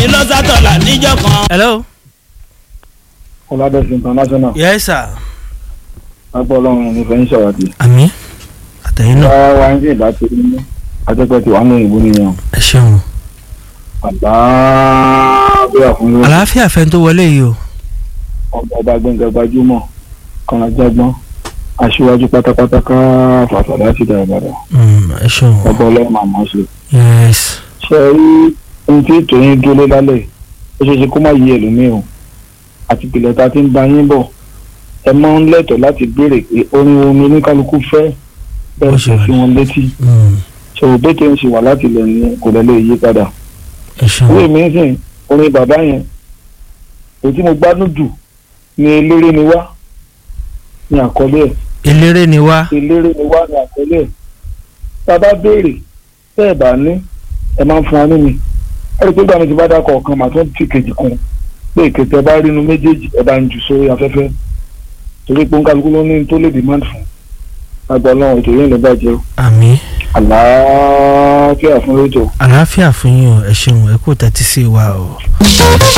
ní lọ́sàtọ̀là níjọ́ kan. hello. ọ̀làdẹ̀sí international yes sir. agbọ́ ọlọ́run ní fẹ́ ń ṣàwádìí. àmì àtẹ̀yìn náà bá wa ń ṣe ìdájọ́ ní ajẹ́pẹ́ tí wàá ní ìbò nìyẹn ẹ ṣeun. àlàáfíà fún yóò àlàáfíà fẹ́ tó wọlé yìí o. ọba ọba gbẹ̀ngàn gbajúmọ̀ kọ́nà jágbọ́n aṣíwájú pátápátá ká fàfàdà sí dáadáa Mm, ẹ ṣeun. ọba ọlọ́run àmọ́ ṣe. yes. ṣe rí ohun tí ètò yín dúró lálẹ́ ó ṣeé ṣe kó má yí ẹlòmíì o àti ìpìlẹ̀ ta ti ń ba yín bọ̀ ẹ máa ń lẹ́tọ̀ọ́ láti béèrè pé orin omi oníkálukú fẹ́ Bó bẹ́ẹ̀ ṣe sọ wà sí ní. wọn létí Mm, ṣòwò bẹ́ẹ̀ tó ń ṣe wà láti ilẹ̀ ní kò lẹ́ lè yí padà. ẹ ṣeun. owó mi ń sìn orin bàbá yẹn èyí tí mo gbádùn jù ni eléré ni wá ní àkọlé ẹ̀ eléré ni wá. eléré ni wá ní àkọlé ẹ̀ tá a bá béèrè tẹ́ ẹ̀ bá ní ẹ máa ń fún wa ní mi ẹ rí i pé gbàmí ti bá dákọ̀ ọ̀kan màá tún fi kejì kún pé ìkẹtẹ bá rí inú méjèèjì ẹ bá ń jù sórí afẹ́fẹ́ torí pé nkálukú ló ní tó lè demand fún agbọ̀ ọlọ́run ètò yẹn ló bàjẹ́ o àmì àlàáfíà fún rédíò. àlàáfíà fún yín o ẹ ṣeun ẹ kú tẹ́tí sí wa o.